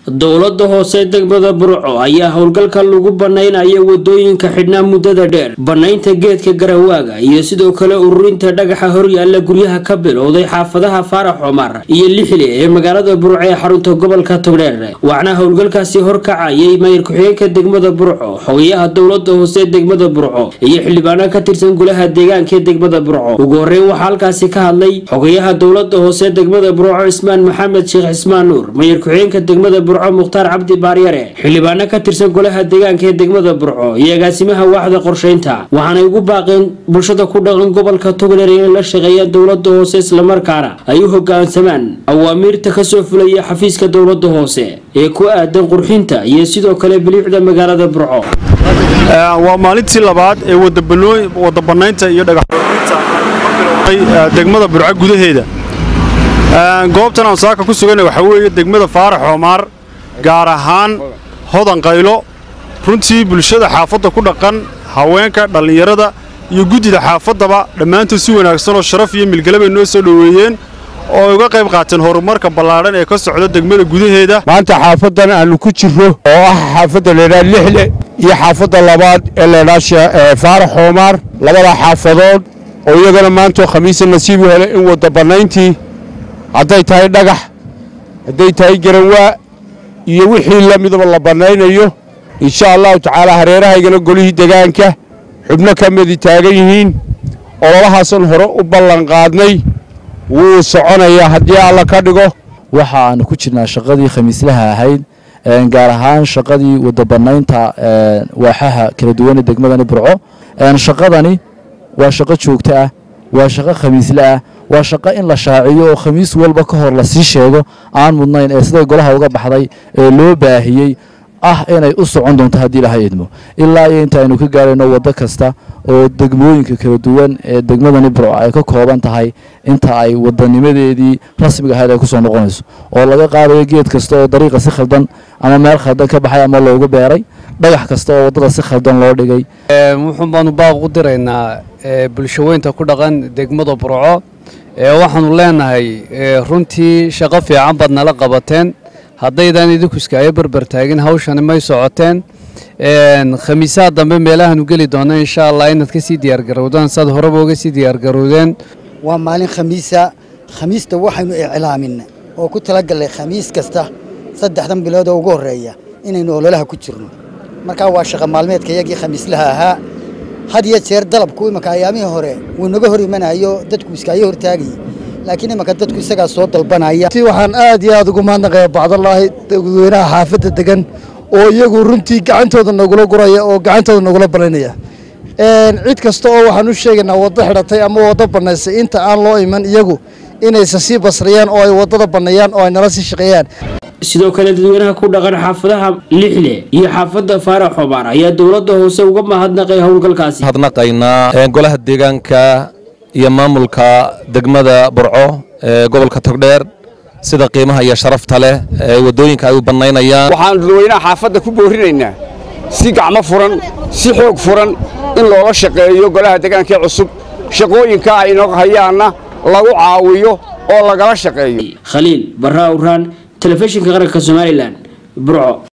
dowlada hoose degmada burco ayaa howlgalka lagu banaynayo wadooyinka xidhnaa muddada dheer banaynta geedka garawaaga iyo sidoo kale ururinta dhagaxa horyaala guryaha ka bilowday xaafadaha faarax cumar iyo lixile ee magaalada burco ee xarunta gobolka togdheer waxaana howlgalkaasi horkacayay mayr ku-xigeenka degmada burco xogayaha dowlada hoose degmada burco iyo xildhibaano ka tirsan golaha deegaanka ee degmada burco ugu horeyn waxaa halkaasi ka hadlay xogayaha dowlada hoose degmada burco cismaan maxamed sheekh cismaan nuur mayr ku-xigeenka degmada burco mukhtaar cabdi baaryare xildhibaano ka tirsan golaha deegaanka ee degmada burco iyo agaasimaha waaxda qorsheynta waxaanay ugu baaqeen bulshada ku dhaqan gobolka togdheer inay la shaqeeyaan dowlada hoose islamarkaana ay u hogaansamaan awaamiirta kasoo fulaya xafiiska dowlada hoose ee ku aadan qurxinta iyo sidoo kale biliicda magaalada burco waa maalintii labaad ee wadabanaynta iyo dhagaxinta degmada burco gudaheeda goobtan aan saaka ku sugana waxaa weeye degmada faarax xoomaar gaar ahaan hodan qaylo runtii bulshada xaafadda ku dhaqan haweenka dhallinyarada iyo guddida xaafaddaba dhammaantood si wanaagsan oo sharaf iyo milgale bay noo soo dhoweeyeen oo ay uga qayb qaateen horumarka ballaadhan ee ka socda degmada gudaheeda maanta xaafaddan aannu ku jirro oo ah xaafadda laydhaha lixle iyo xaafadda labaad ee laydhaha faarax xoomaar labada xaafadood oo iyagana maantoo khamiisa nasiibu hele in wadda bannayntii hadday tahay dhagax hadday tahay garanwaa iyo wixii la midaba la bannaynayo insha allahu tacaala hareerahaygana golihii degaanka xubno ka midi taagan yihiin ololahaasan hore u ballanqaadnay wuu soconayaa haddii alla ka dhigo waxa aanu ku jirnaa shaqadii khamiislaha ahayd gaar ahaan shaqadii wadabanaynta waaxaha kala duwane degmadani burco shaqadani waa shaqo joogto ah waa shaqo khamiisle ah waa shaqo in la shaaciyo oo khamiis walba ka hor lasii sheego aan mudnayn ee siday golaha uga baxday ee loo baahiyey ah inay u socon doonto haddii ilahay idmo ilaa iyo inta aynu ka gaarayno waddo kasta oo degmooyinka kala duwan ee degmadani burco ay ka kooban tahay inta ay wadanimadeedii rasmiga ahayd ay kusoo noqonayso oo laga qaadayo geed kasta oo dariiqa si khaldan ama meel khaldan ka baxay ama loogu beeray dhagax kasta oo waddada si khaldan loo dhigay wuxuun baanu baaq u diraynaa bulshaweynta ku dhaqan degmada burco waxaanu leenahay runtii shaqo fiican baad nala qabateen haddaydan idinku iskaayo berber taagin hawshani may socoteen khamiisaha dambe meelahaanu geli doona insha allah inaad ka sii diyaargarowdaan saad horeba uga sii diyaargarowdeen waa maalin khamiisa khamiista waxaynu iclaaminay oo ku talagalnay khamiis kasta saddexdan bilood oo ugu horreeya inaynu ololaha ku jirno markaa waa shaqa maalmeedka iyagii khamiislaha ahaa had iyo jeer dalabku imanka ayaamihii hore wuu naga hor imanayo dadku iskaayo hortaagayay laakiin imanka dadku isagaa soo dalbanaya waxaan aad iyo aad ugu mahadnaqaya bacdallaahi dadweynaha xaafadda degan oo iyagu runtii gacantooda nagula guraya oo gacantooda nagula banaynaya cid kasta oo waxaan u sheegaynaa waddo xidhatay ama waddo bannaysay inta aan loo iman iyagu inaysa sii basriyaan oo ay waddada banneeyaan oo ay nala sii shaqeeyaan sidoo kale dadweynaha ku dhaqan xaafadaha lixle iyo xaafadda faarax xobaar ayaa dowladda hoose uga mahadnaqay howlgalkaasi mahadnaqaynaa golaha deegaanka iyo maamulka degmada burco ee gobolka togdheer sida qiimaha iyo sharafta leh ee waddooyinka ay u bannaynayaan waxaan dadweynaha xaafadda ku boorinaynaa si gacmo furan si xoog furan in loola shaqeeyo golaha deegaankee cusub shaqooyinka ay inoo hayaanna lagu caawiyo oo lagala shaqeeyo khaliil barra awraan telefishinka qaranka somalilan burco